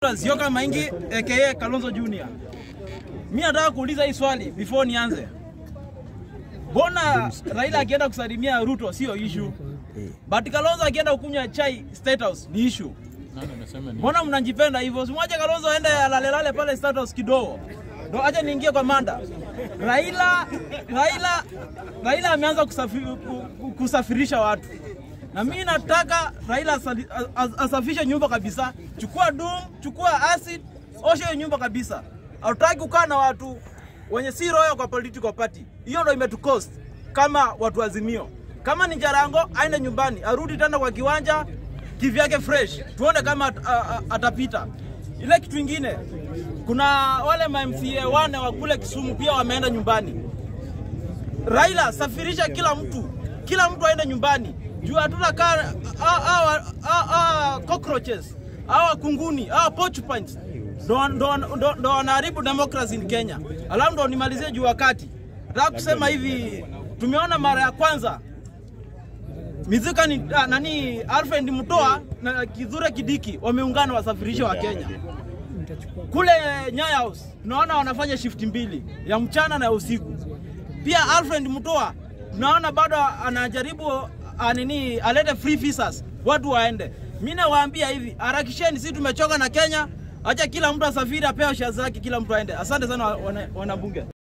Zioka Maingi aka Kalonzo Junior. Mimi nataka kuuliza hii swali before nianze. Mbona Raila akienda kusalimia Ruto sio issue? But Kalonzo akienda kukunywa chai State House ni issue. Mbona mnajipenda hivyo? Simwache Kalonzo aende alalelale pale State House kidogo. Ndo aje niingie kwa manda. Raila Raila Raila ameanza kusafi, ku- kusafirisha watu. Na mimi nataka Raila asali- as- asafishe nyumba kabisa. Chukua dum, chukua acid, osha hiyo nyumba kabisa. Hatutaki kukaa na watu wenye si roho kwa political party. Hiyo ndo imetucost kama watu azimio. Kama ni Jarango aende nyumbani, arudi tena kwa kiwanja kivyake fresh, tuone kama at, a, a, atapita. Ile kitu ingine, kuna wale ma MCA wane wa kule Kisumu pia wameenda nyumbani. Raila, safirisha kila mtu, kila mtu aende nyumbani juu hatutakaa hawa hawa cockroaches hawa kunguni hawa porcupines ndo- ndo ndo- ndo wanaharibu democracy in Kenya. Alafu ndo nimalizie juu wakati, nataka kusema hivi, tumeona mara ya kwanza Mizuka ni ah, nani Alfred Mutoa na Kithure Kidiki wameungana wasafirishe wa Kenya kule Nyaya House tunaona wanafanya shift mbili ya mchana na ya usiku. Pia Alfred Mutoa tunaona bado anajaribu ah, nini alete free visas watu waende. Mimi nawaambia hivi, harakisheni, sisi tumechoka na Kenya. Acha kila mtu asafiri, apewe share zake, kila mtu aende. Asante sana wana- wanabunge.